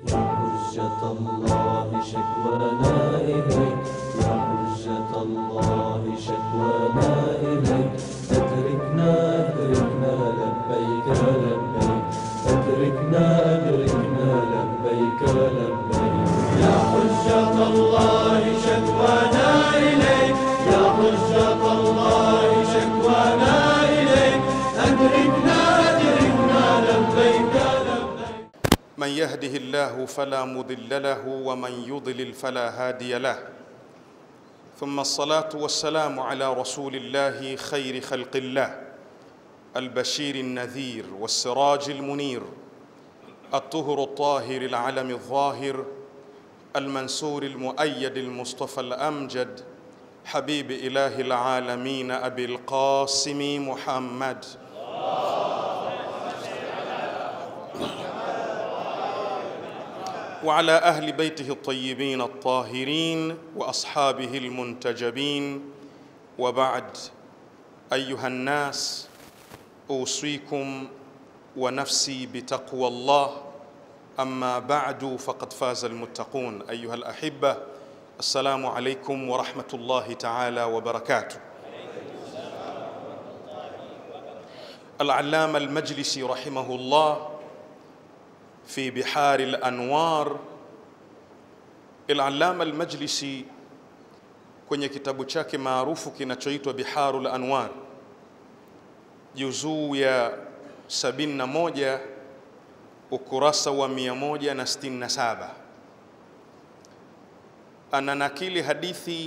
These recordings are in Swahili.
يا حجة الله شكوانا إليك يا حجة الله شكوانا إليك أدركنا أدركنا لبيك لبيك أدركنا أدركنا لبيك لبيك يا حجة الله شكوانا إليك يا حجة الله شكوانا إليك أدركنا أدركنا لبيك لبيك من يهده الله فلا مضل له ومن يضلل فلا هادي له ثم الصلاه والسلام على رسول الله خير خلق الله البشير النذير والسراج المنير الطهر الطاهر العلم الظاهر المنصور المؤيد المصطفى الامجد حبيب اله العالمين ابي القاسم محمد وعلى اهل بيته الطيبين الطاهرين واصحابه المنتجبين وبعد ايها الناس اوصيكم ونفسي بتقوى الله اما بعد فقد فاز المتقون ايها الاحبه السلام عليكم ورحمه الله تعالى وبركاته العلامه المجلسي رحمه الله في بحار الانwar العلامه المجلسي kwenye kitabu chake maarufu kinachoitwa biharul anwar juzuu ya 71 ukurasa wa 167 ananakili hadithi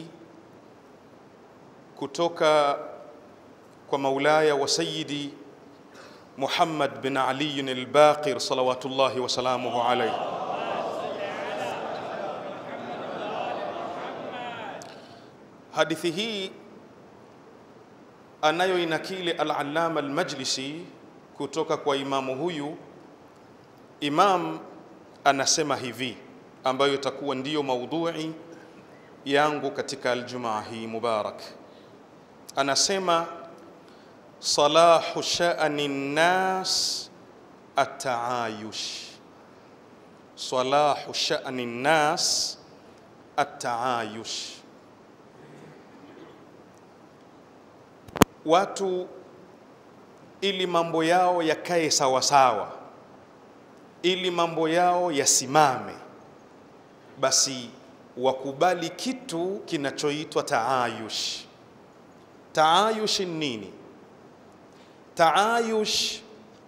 kutoka kwa maulaya wa sayidi محمد بن علي الباقر صلوات الله وسلامه عليه hadithi hii anayoinakili al-Allama al-Majlisi kutoka kwa imamu huyu imam anasema hivi ambayo itakuwa ndiyo maudhui yangu katika aljumaa hii mubarak anasema صلاح شأن الناس التعايش صلاح شأن الناس التعايش watu ili mambo yao yakae sawasawa ili mambo yao yasimame basi wakubali kitu kinachoitwa taayush taayush nini taayush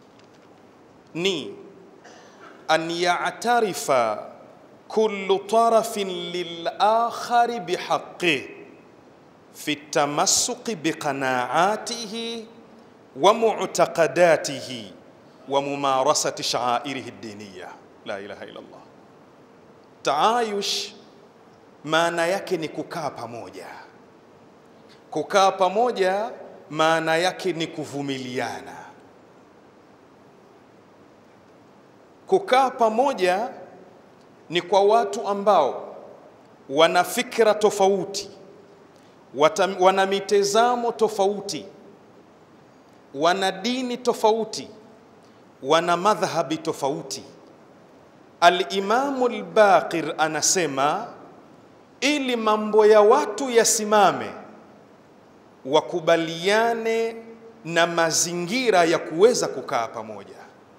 ni an ya'tarifa kullu tarafin lilakhari bihaqqih fi tamassuqi biqanaatihi wa mu'taqadatihi wa mumarasati sha'airihi ad-diniyya la ilaha illa Allah taayush maana yake ni kukaa pamoja kukaa pamoja maana yake ni kuvumiliana. Kukaa pamoja ni kwa watu ambao wana fikra tofauti, wata, wana mitazamo tofauti, wana dini tofauti, wana madhhabi tofauti. Al-Imamu al-Baqir anasema ili mambo ya watu yasimame wakubaliane na mazingira ya kuweza kukaa pamoja.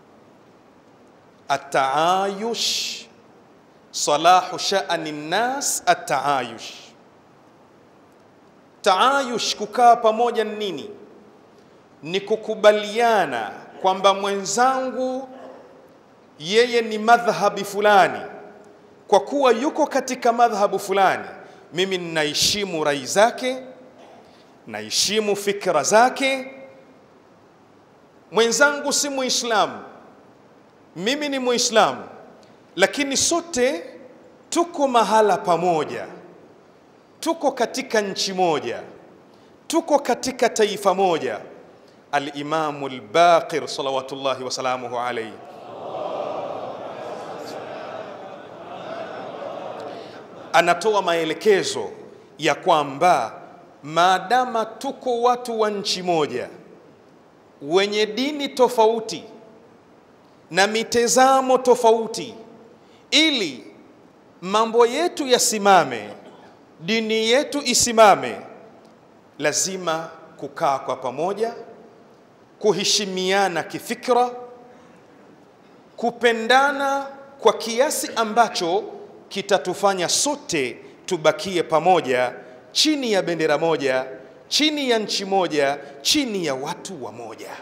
Ataayush, salahu sha'ani nnas, ataayush. Taayush, kukaa pamoja ni nini? Ni kukubaliana kwamba mwenzangu yeye ni madhhabi fulani, kwa kuwa yuko katika madhhabu fulani, mimi ninaheshimu rai zake naheshimu fikra zake. Mwenzangu si Muislamu, mimi ni Muislamu, lakini sote tuko mahala pamoja, tuko katika nchi moja, tuko katika taifa moja. Al-Imamu al-Baqir salawatullahi wasalamuhu alayhi anatoa maelekezo ya kwamba maadama tuko watu wa nchi moja wenye dini tofauti na mitazamo tofauti, ili mambo yetu yasimame, dini yetu isimame, lazima kukaa kwa pamoja, kuheshimiana kifikra, kupendana kwa kiasi ambacho kitatufanya sote tubakie pamoja chini ya bendera moja, chini ya nchi moja, chini ya watu wa moja.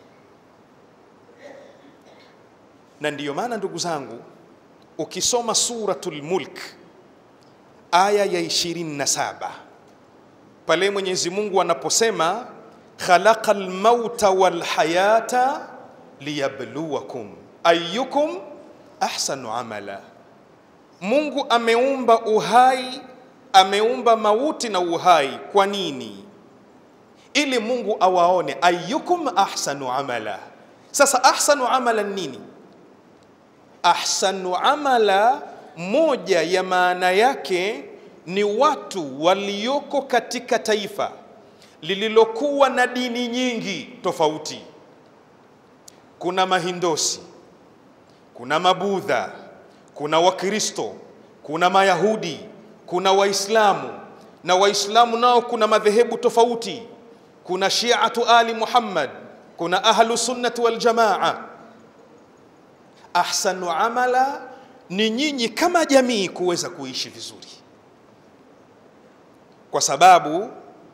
Na ndiyo maana ndugu zangu, ukisoma Suratul Mulk aya ya 27 pale Mwenyezi Mungu anaposema khalaqal mauta wal hayata liyabluwakum ayyukum ahsanu amala, Mungu ameumba uhai, ameumba mauti na uhai. Kwa nini? Ili Mungu awaone ayyukum ahsanu amala. Sasa ahsanu amala nini? Ahsanu amala, moja ya maana yake ni watu walioko katika taifa lililokuwa na dini nyingi tofauti. Kuna Mahindosi, kuna Mabudha, kuna Wakristo, kuna Mayahudi, kuna Waislamu, na Waislamu nao kuna madhehebu tofauti. Kuna Shiatu Ali Muhammad, kuna Ahlu Sunnati wal Jamaa. Ahsanu amala ni nyinyi kama jamii kuweza kuishi vizuri, kwa sababu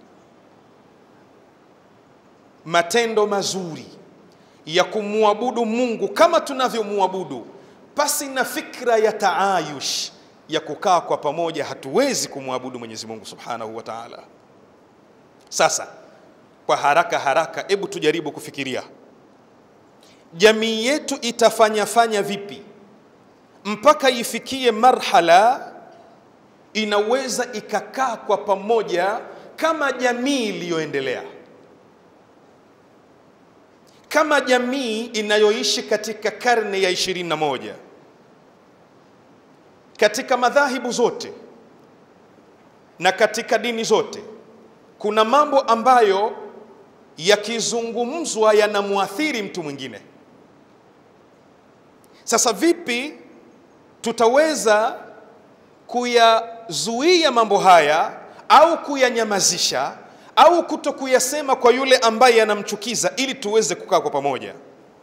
matendo mazuri ya kumwabudu Mungu kama tunavyomwabudu pasi na fikra ya taayush ya kukaa kwa pamoja, hatuwezi kumwabudu Mwenyezi Mungu Subhanahu wa Ta'ala. Sasa kwa haraka haraka, hebu tujaribu kufikiria jamii yetu itafanya fanya vipi mpaka ifikie marhala inaweza ikakaa kwa pamoja kama jamii iliyoendelea, kama jamii inayoishi katika karne ya ishirini na moja katika madhahibu zote na katika dini zote. Kuna mambo ambayo yakizungumzwa yanamwathiri mtu mwingine. Sasa vipi tutaweza kuyazuia mambo haya au kuyanyamazisha au kuto kuyasema kwa yule ambaye yanamchukiza ili tuweze kukaa kwa pamoja?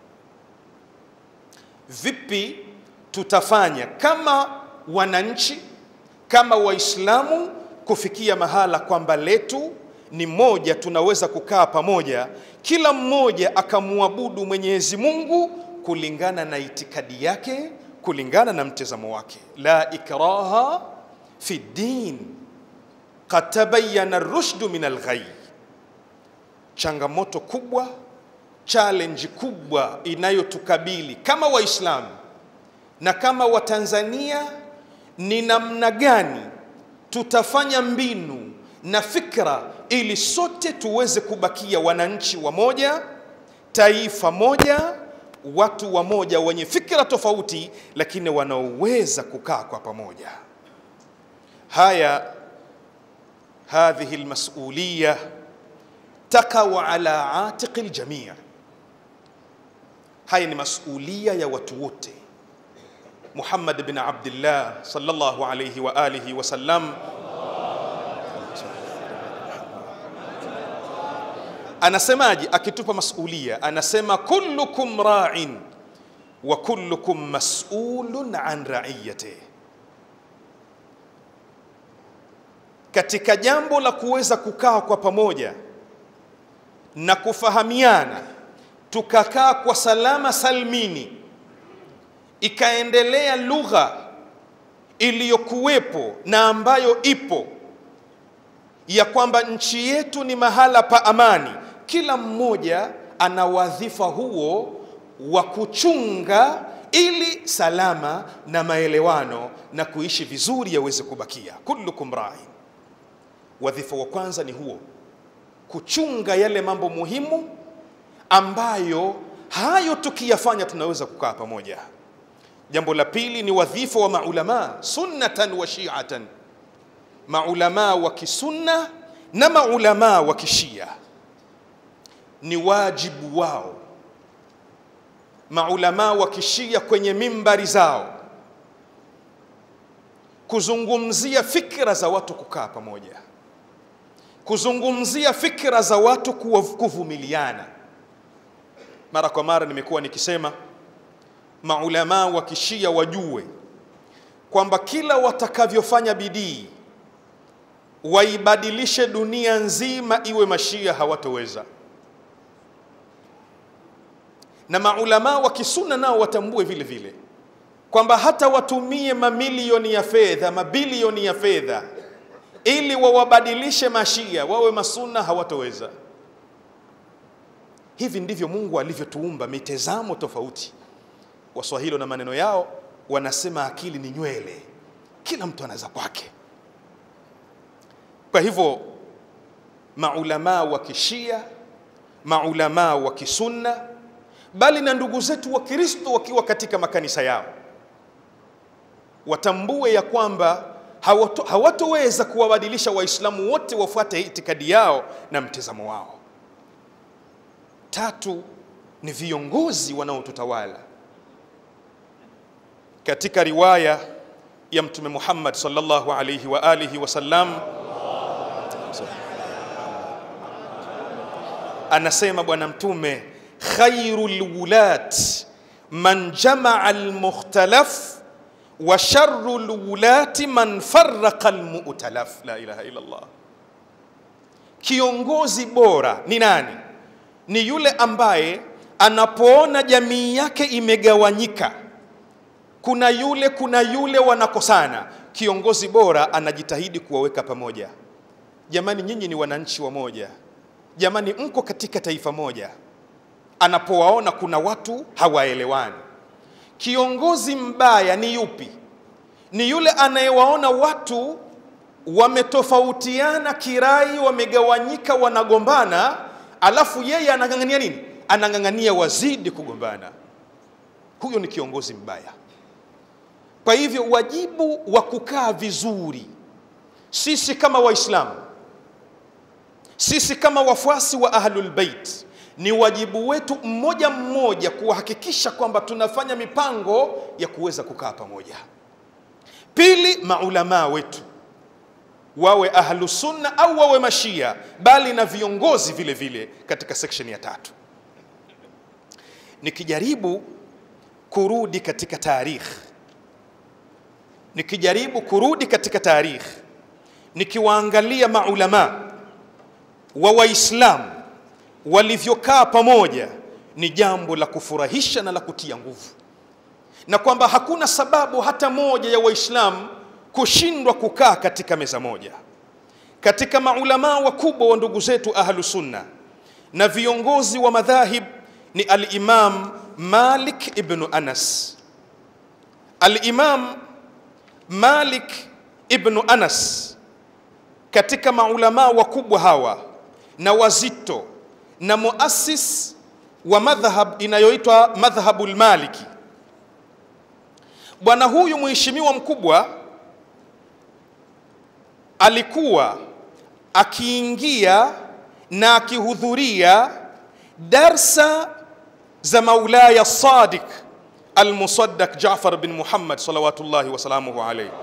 Vipi tutafanya kama wananchi, kama Waislamu kufikia mahala kwamba letu ni moja, tunaweza kukaa pamoja, kila mmoja akamwabudu Mwenyezi Mungu kulingana na itikadi yake, kulingana na mtazamo wake. La ikraha fi din qad tabayyana ar-rushdu min al-ghayy. Changamoto kubwa, challenge kubwa inayotukabili kama Waislamu na kama Watanzania ni namna gani tutafanya mbinu na fikra ili sote tuweze kubakia wananchi wamoja, taifa moja, watu wamoja wenye fikra tofauti, lakini wanaoweza kukaa kwa pamoja. Haya, hadhihi almas'uliyya takau ala atiqi aljamii. Haya ni masulia ya watu wote. Muhammad bin Abdullah sallallahu alayhi wa alihi wasallam anasemaje akitupa masulia? Anasema kullukum ra'in wa kullukum mas'ulun an ra'iyati. Katika jambo la kuweza kukaa kwa pamoja na kufahamiana, tukakaa kwa salama salmini, ikaendelea lugha iliyokuwepo na ambayo ipo ya kwamba nchi yetu ni mahala pa amani. Kila mmoja ana wadhifa huo wa kuchunga ili salama na maelewano na kuishi vizuri yaweze kubakia. Kullukum ra'in, wadhifa wa kwanza ni huo, kuchunga yale mambo muhimu ambayo hayo tukiyafanya tunaweza kukaa pamoja. Jambo la pili ni wadhifa wa maulama sunnatan wa shi'atan maulamaa wa kisunna na maulamaa wa kishia ni wajibu wao maulamaa wa kishia kwenye mimbari zao kuzungumzia fikra za watu kukaa pamoja, kuzungumzia fikra za watu kuwa- kuvumiliana. Mara kwa mara nimekuwa nikisema maulamaa wa kishia wajue kwamba kila watakavyofanya bidii waibadilishe dunia nzima iwe mashia hawatoweza, na maulamaa wa kisuna nao watambue vile vile kwamba hata watumie mamilioni ya fedha, mabilioni ya fedha ili wawabadilishe mashia wawe masuna hawatoweza. Hivi ndivyo Mungu alivyotuumba, mitazamo tofauti. Waswahili na maneno yao wanasema akili ni nywele, kila mtu anaza kwake. Kwa hivyo maulamaa wa kishia, maulamaa wa kisunna, bali na ndugu zetu wa Kristo wakiwa katika makanisa yao watambue ya kwamba hawato, hawatoweza kuwabadilisha Waislamu wote wafuate itikadi yao na mtazamo wao. Tatu ni viongozi wanaotutawala. Katika riwaya ya Mtume Muhammad sallallahu alayhi wa alihi wasallam anasema Bwana Mtume, khairul wulat man jamaa almukhtalaf wa sharru lwulati man farraqa almu'talaf. La ilaha illa Allah. Kiongozi bora ni nani? Ni yule ambaye anapoona jamii yake imegawanyika, kuna yule kuna yule wanakosana, kiongozi bora anajitahidi kuwaweka pamoja. Jamani, nyinyi ni wananchi wa moja, jamani, mko katika taifa moja. Anapowaona kuna watu hawaelewani Kiongozi mbaya ni yupi? Ni yule anayewaona watu wametofautiana kirai, wamegawanyika, wanagombana, alafu yeye anang'ang'ania nini? Anang'ang'ania wazidi kugombana. Huyo ni kiongozi mbaya. Kwa hivyo wajibu wa kukaa vizuri, sisi kama Waislamu, sisi kama wafuasi wa Ahlul Bait ni wajibu wetu mmoja mmoja kuhakikisha kwamba tunafanya mipango ya kuweza kukaa pamoja. Pili, maulamaa wetu wawe ahlu sunna au wawe mashia, bali na viongozi vile vile. Katika section ya tatu, nikijaribu kurudi katika tarikh, nikijaribu kurudi katika tarikh, nikiwaangalia maulamaa wa Waislamu walivyokaa pamoja ni jambo la kufurahisha na la kutia nguvu, na kwamba hakuna sababu hata moja ya Waislamu kushindwa kukaa katika meza moja. Katika maulamaa wakubwa wa ndugu zetu ahlu sunna na viongozi wa madhahib ni al-Imam Malik ibn Anas. Al-Imam Malik ibn Anas katika maulamaa wakubwa hawa na wazito na muassis wa madhhab inayoitwa madhhabul Maliki. Bwana huyu mheshimiwa mkubwa alikuwa akiingia na akihudhuria darsa za Maulaya Sadiq Almusaddaq Jaafar bin Muhammad salawatullahi wasalamuhu alayhi.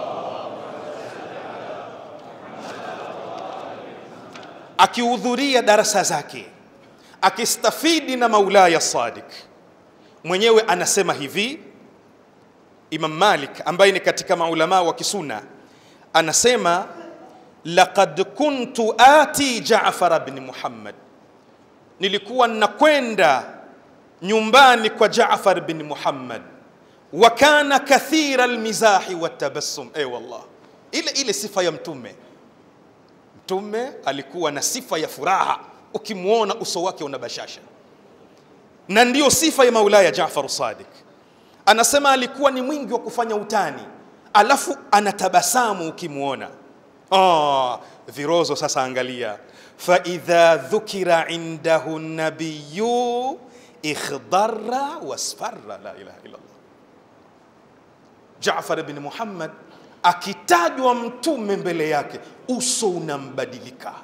Akihudhuria darasa zake akistafidi na Maulaya Sadiq. Mwenyewe anasema hivi, Imam Malik ambaye ni katika maulamaa wa kisuna anasema laqad kuntu ati Jaafar bin Muhammad, nilikuwa ninakwenda nyumbani kwa Jaafar bin Muhammad, wa kana kathira almizahi watabassum. Eh, wallah, ile ile sifa ya Mtume. Mtume alikuwa na sifa ya furaha, ukimwona uso wake una bashasha, na ndiyo sifa ya Maulaya Jaafar Sadiq. Anasema alikuwa ni mwingi wa kufanya utani, alafu anatabasamu ukimwona. Oh, virozo sasa, angalia fa idha dhukira indahu nabiyu ikhdara wasfarra. La ilaha illa Allah. Jaafar ibn Muhammad akitajwa mtume mbele yake, uso unambadilika,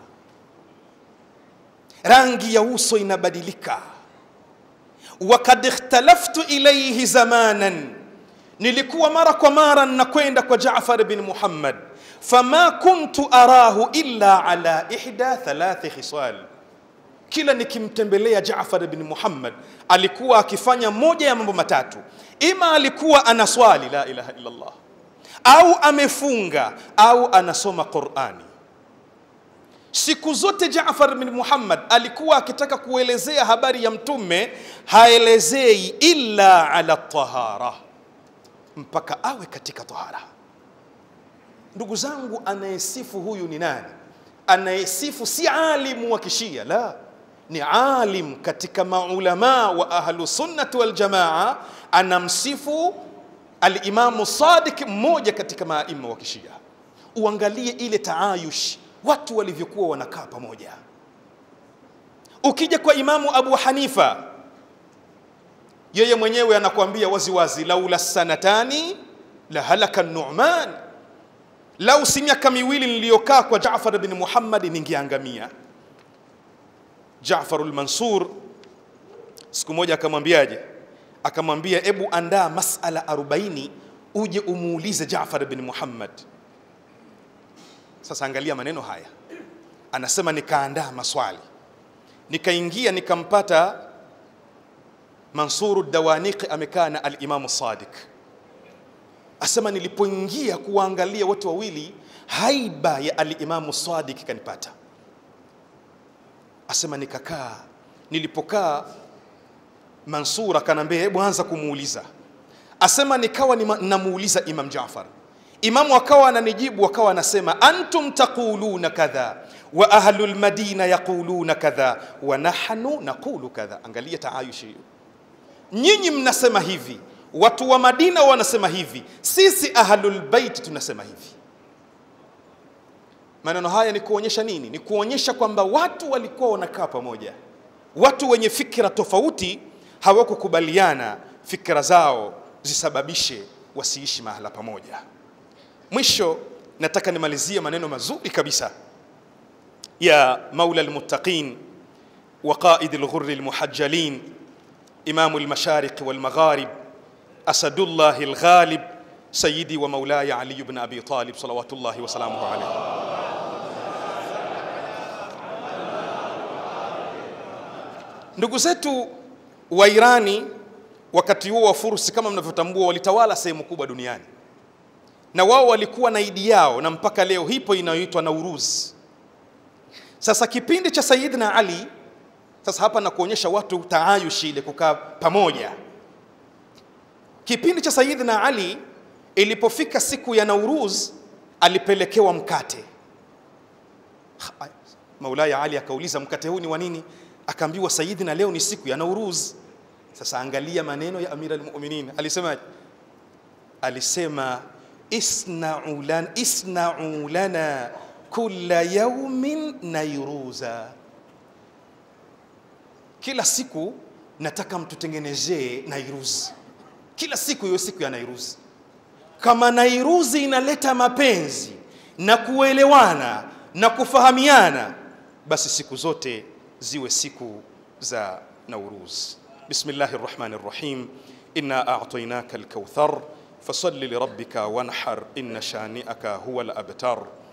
rangi ya uso inabadilika. Wakad ikhtalaftu ilayhi zamanan, nilikuwa mara kwa mara ninakwenda kwa Jaafar bin Muhammad, fama kuntu arahu illa ala ihda thalathi khisal, kila nikimtembelea Jaafar bin Muhammad alikuwa akifanya moja ya mambo matatu, ima alikuwa anaswali la ilaha illa Allah, au amefunga au anasoma Qurani. Siku zote Jaafar bin Muhammad alikuwa akitaka kuelezea habari ya mtume, haelezei illa ala tahara, mpaka awe katika tahara. Ndugu zangu, anayesifu huyu ni nani? Anayesifu si alimu wa kishia, la, ni alim katika maulama wa ahlu sunnati wal jamaa. Anamsifu alimamu Sadiq, mmoja katika maima wa kishia. Uangalie ile taayush watu walivyokuwa wanakaa pamoja. Ukija kwa Imamu Abu Hanifa, yeye mwenyewe anakuambia waziwazi, laula sanatani la halaka Nu'man, lau si miaka miwili niliyokaa kwa Jaafar bin Muhammad ningeangamia. Jaafar al-Mansur siku moja akamwambiaje? Akamwambia, ebu andaa masala 40 uje umuulize Jaafar bin Muhammad. Sasa angalia maneno haya, anasema nikaandaa maswali, nikaingia nikampata Mansuru Dawaniqi amekaa na Alimamu Sadiq. Asema nilipoingia kuwaangalia watu wawili, haiba ya Alimamu Sadiq kanipata. Asema nikakaa, nilipokaa Mansur akanambia hebu anza kumuuliza. Asema nikawa namuuliza Imam Jaafar Imamu akawa ananijibu, akawa anasema antum taquluna kadha wa ahlu lmadina yaquluna kadha wa nahnu naqulu kadha. Angalia taayushi hiyo, nyinyi mnasema hivi, watu wa Madina wanasema hivi, sisi ahlul bait tunasema hivi. Maneno haya ni kuonyesha nini? Ni kuonyesha kwamba watu walikuwa wanakaa pamoja, watu wenye fikra tofauti hawakukubaliana fikra zao zisababishe wasiishi mahala pamoja. Mwisho nataka nimalizie maneno mazuri kabisa ya maula almuttaqin wa qaid alghurri almuhajjalin imamu almashariq walmagharib asadullah alghalib sayyidi wa maulaya ali ibn abi talib salawatullahi wa salamuhu alayhi. Ndugu zetu wa Irani wakati huo wa Fursi, kama mnavyotambua, walitawala sehemu kubwa duniani na wao walikuwa na idi yao na mpaka leo hipo inayoitwa Nauruz. Sasa kipindi cha Sayyidina Ali, sasa hapa na kuonyesha watu taayushi ile kukaa pamoja. Kipindi cha Sayyidina Ali ilipofika siku ya Nauruz, alipelekewa mkate. Maulaya Ali akauliza mkate huu ni wa nini? Akaambiwa Sayyidina, leo ni siku ya Nauruz. Sasa angalia maneno ya Amir al-Mu'minin, alisema alisema isna'u lana, isna'u lana kulla yaumin nairuza, kila siku nataka mtutengenezee Nairuz, kila siku iwe siku ya Nairuz. Kama Nairuzi inaleta mapenzi na kuelewana na kufahamiana, basi siku zote ziwe siku za Nauruz. Bismillahir Rahmanir Rahim, inna a'tainaka al-kauthar fasalli lirabbika wanhar inna shani'aka huwa al-abtar